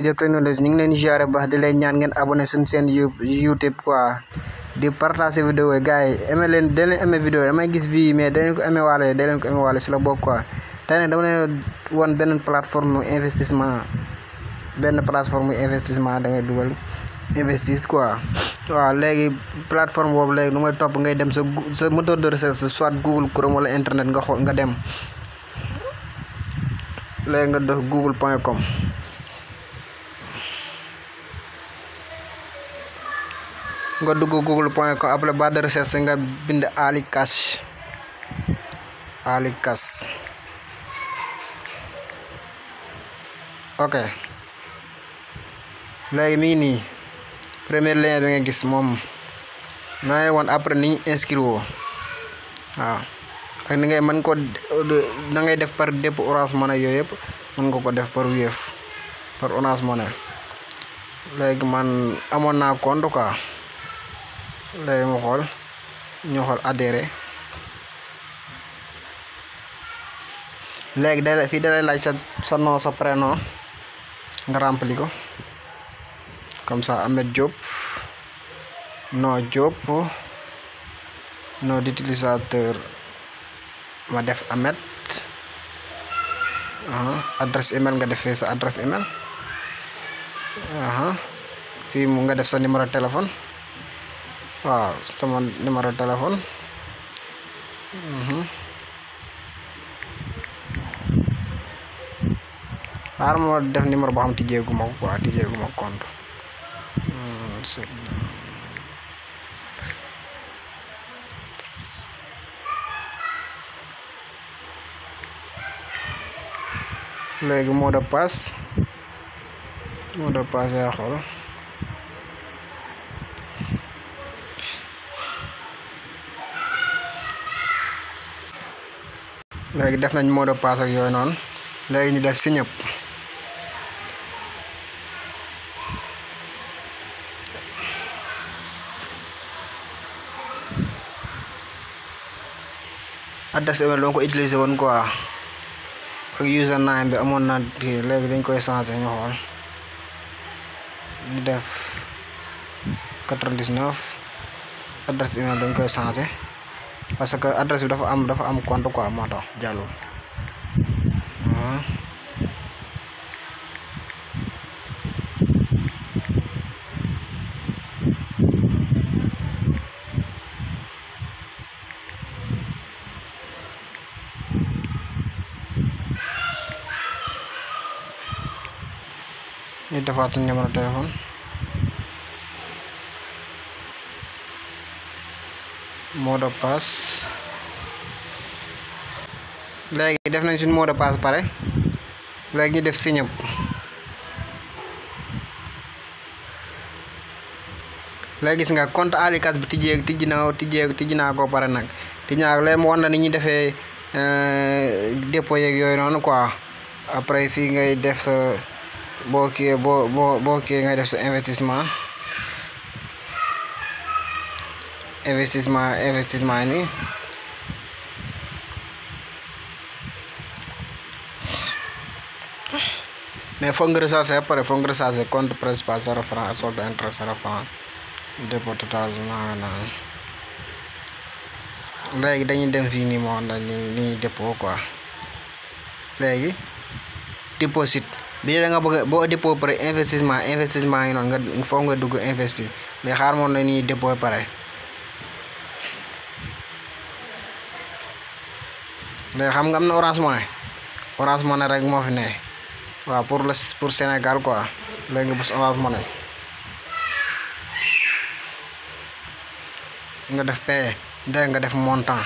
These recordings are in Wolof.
Diop Technologie ñu ngi leen di ziare baax di leen ñaan ngeen abonné suñu seen YouTube quoi di partager vidéo yi gars yi aimé leen da leen aimé vidéo damay gis bii mais da leen ko aimé waale da leen ko aimé waale si la bokk quoi tey nag dama leen won benn plateforme investissement benn plateforme investissement da ngay dugal investis quoi waaw léegi plateforme boobu léegi nu may topp ngay dem sa sa moteur de recherche soit Google Chrome wala internet nga xool nga dem léegi nga def google point com nga dugg google point com après barre de recherche nga bind Ali Cash Ali Cash ok léegi mi ngi nii premier lien bi nga gis moom naa woon après ni ñu inscrire woo waaw ak ni ngay mën ko da ngay def par dépôt Orange Money yooyu yëpp mën nga ko def par Wave par Orange Money léegi man amoon naa compte quoi léegi mu xool ñu xool adhéré léegi da fii da lay laaj sa sa nom sa prénom nga rempli ko comme ça Ahmed Diop nom Diop nom d'utilisateur ma def Ahmed adresse email nga defee sa adresse email fii mu nga def sa numéro téléphone waaw sama numéro téléphone xaaral ma def numéro boo xam tijjeegu ma ko quoi tijjeegu ma compte léegi mot de passe mot de passe yaa xool léegi def nañ mot de passe ak yooyu noonu léegi ñu def sign up adresse email dama ko utiliser woon quoi ak username bi amoon na kii léegi dañ koy changer ñu xool ñu def 99 adresse email dañ koy changer parce que adresse bi dafa am dafa am compte quoi moo tax jàllul ñu defaat suñu numéro téléphone mot de passe léegi def nañ suñu mot de passe pare léegi ñu def sign up léegi gis nga compte Ali Cash bi tijjee tijji na tijjee tijji naa ko pare nag tijji naa ko léegi mu wan na ni ñuy defee dépôt yeeg yooyu noonu quoi après fii ngay def sa boo kii boo boo boo kii ngay def sa investissement investissement investissement yi nii mais foog nga recharger ba pare foog nga recharger compte principal zéro franc solde intérêt zéro franc dépôt total naa naan léegi dañuy dem fii nii moo xam ne ni ñuy dépôt quoi léegi déposit bi da nga bëgg boo dépôt pare investissement investissement yi noonu nga foog nga dugg investir mais xaar moon na ñuy dépôt pare léegi xam nga am na Orange Money Orange Money rek moo fi ne waaw pour le pour Sénégal quoi léegi nga bës Orange Money nga def paye dégg nga def montant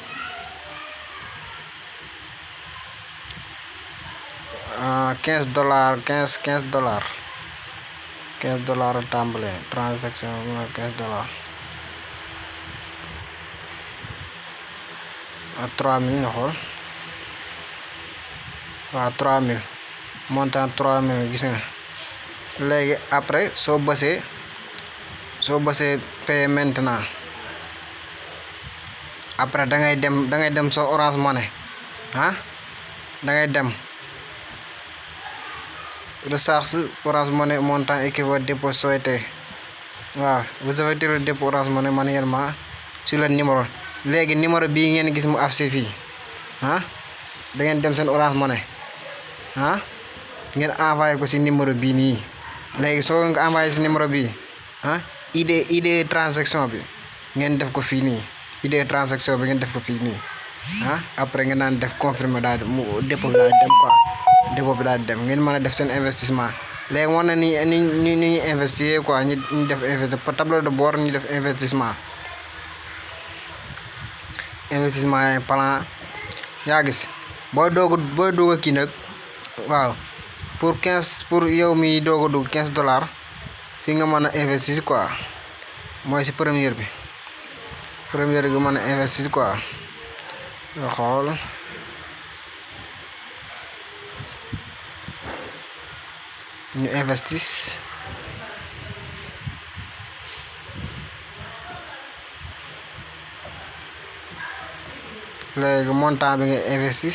quinze dollars quinze quinze dollars quinze dollars a tàmbale transaction quinze dollars ak trois mille nga xool waaw trois mille montant trois mille gis nga léegi après soo bësee soo bësee paye maintenant après da ngay dem da ngay dem sa Orange Money ah da ngay dem recharge Orange Money montant équivaut dépôt souhaité waaw vous avez tiré dépôt Orange Money manuellement sur le numéro léegi numéro bii ngeen gis mu affiché fii ah da ngeen dem seen Orange Money ah ngeen envoyé ko ci numéro bii nii léegi soo nga envoyé ci numéro bii ah ID ID transaction bi ngeen def ko fii nii ID transaction bi ngeen def ko fii nii ah après ngeen naan def confirmer daal mu dépôt bi daal dem quoi dépôt bi daal dem ngeen mën a def seen investissement léegi moo na ni ni ni ni ñuy investir quoi ñu ñu def investi tableau de bord ñu def investissement investissement yi plan yaa gis booy doog booy doog a kii nag waaw pour quinze pour yow mi doog a dugg quinze dollars fi nga mën a investir quoi mooy si première bi première bi mën a investir quoi nga xool ñu investis léegi montant bi nga investis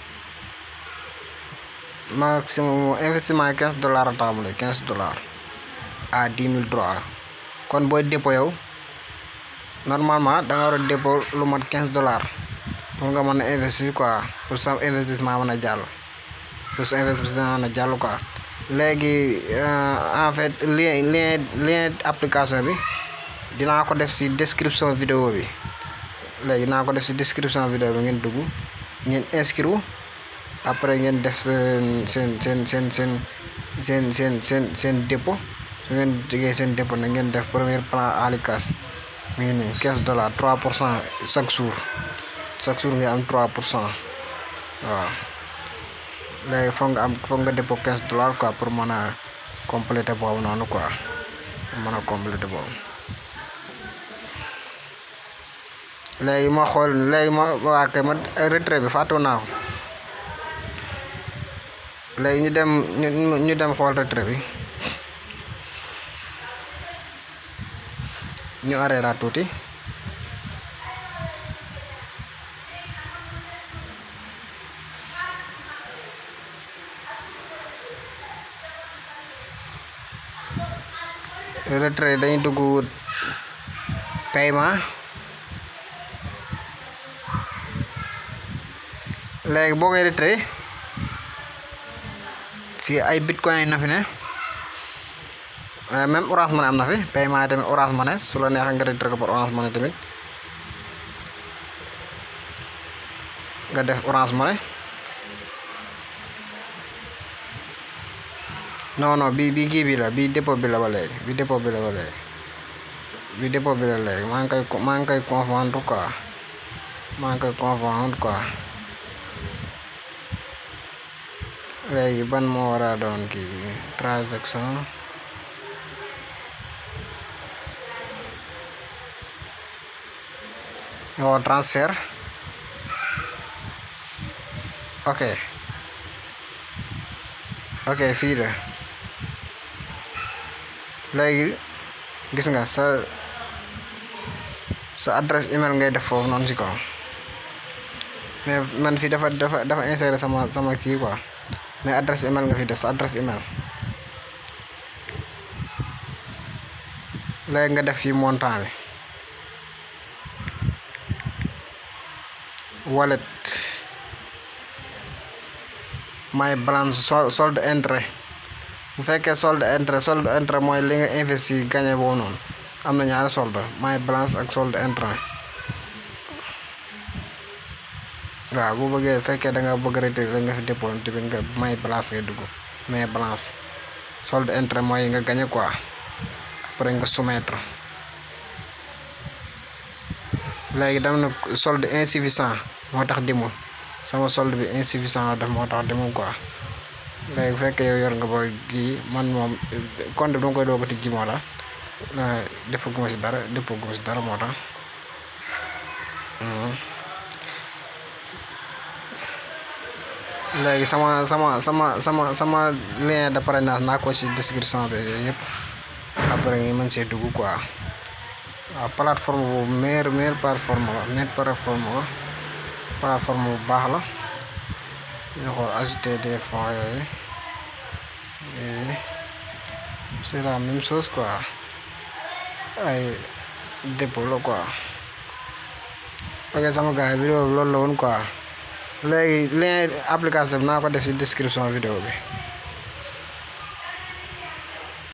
maximum investissement quinze dollars a tàmbale quinze dollars à dix mille dollars kon booy dépôt yow normalement da nga war a dépôt lu mat quinze dollars pour nga mën a investir quoi pour sa investissement mën a jàll pour sa investissement mën a jàll quoi léegi en fait lien lien lien application bi dinaa ko def ci description vidéo bi léegi dinaa ko def ci description vidéo bi ngeen dugg ngeen inscrire après ngeen def seen seen seen seen seen seen seen seen seen dépôt su ngeen jógee seen dépôt nag ngeen def premier plan alicas mu ngi nii quinze dollars trois pour cent chaque jour chaque jour nga am trois pour cent waaw léegi foog nga am foog nga dépôt quinze dollars quoi pour mën a compléter boobu noonu quoi pour mën a compléter boobu léegi ma xool léegi ma waa kay ma retrait bi fàttu naa ko léegi ñu dem ñu ñu dem xool retrait bi ñu arrêté tuuti retrait dañuy dugg paiement léegi boo koy retrait fii ay bitcoin na fi ne même orange money am na fi paiement yi tamit orange money su la neexee nga retrait ko par orange money tamit nga def orange money non non bi bi kii bi la bi dépôt bi la ba léegi bi dépôt bi la ba léegi bi dépôt bi la léegi maa ngi koy maa ngi koy confondre quoi maa ngi koy confondre quoi léegi ban moo war a doon kii transaction oo transfert ok ok fii la léegi gis nga sa sa adresse email ngay def foofu noonu si kaw mais man fii dafa dafa dafa insérer sama sama kii quoi mais adresse email nga fi def sa adresse email léegi nga def fii montant bi wallet my balance sol solde intérêt bu fekkee solde intérêt solde intérêt mooy li nga investi gagné boobu noonu am na ñaari solde my balance ak solde intérêt waaw bu bëggee fekkee da nga bëgg retiré da nga fi dépôt tamit nga may balance ngay dugg may balance solde intérêt mooy nga gagné quoi après nga soumettre léegi dama ne solde insuffisant moo tax dimul sama solde bi insuffisant def moo tax dimul quoi léegi bu fekkee yow yor nga ba kii man moom compte bi dama koy doog a tijji moo tax defaguma si dara defaguma si dara moo tax léegi sama sama sama sama sama lien de parrainage naa ko si description bi yooyu yëpp après nga mën see dugg quoi waaw plateforme bu meilleure meilleure plateforme la meilleure plateforme la plateforme bu baax la ñu xool ajouter des fonds yooyu et c'est la même chose quoi ay dépôt la quoi ok sama gars yi vidéo bi loolu la woon quoi léegi lien application bi naa ko def ci description vidéo bi